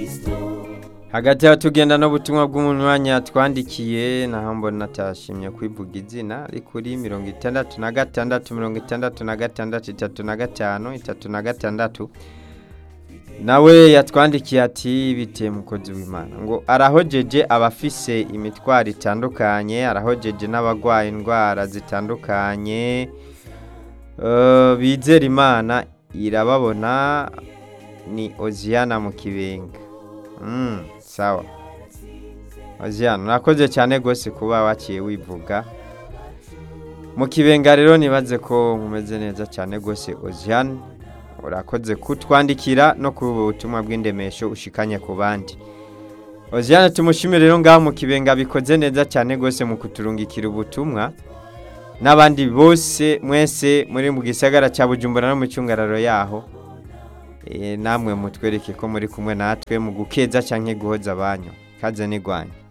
hagati aho tugenda n'ubutumwa bw'umunywanyi twandikiye naho mbona atashimye kwivuga izina ari kuri mirongo itandatu na gatandatu mirongo itandatu na gatandatu itatu na gatanu itatu na gatandatu nawe yatwandikiye ati biteye umukozi w'imana ngo arahojeje abafise imitwaro itandukanye arahojeje n'abarwaye indwara zitandukanye Eh, bizera imana irababona ni oziyana mu kibenga Mm, sawa oziyana urakoze cyane rwose kuba waciye wivuga mu kibenga rero nibaze ko mumeze neza cyane rwose oziyana urakoze kutwandikira no ku butumwa bw'indemesho ushikanye ku bandi oziyana tumushimire rero ngaho mu kibenga bikoze neza cyane rwose mu kuturungikira ubutumwa n'abandi bose mwese muri mu gisagara cya bujumbura no mu cyungararo yaho Eh, namwe mutwereke ko muri kumwe natwe mu gukeza cyangwa guhoza abanyu kaze n'igwanya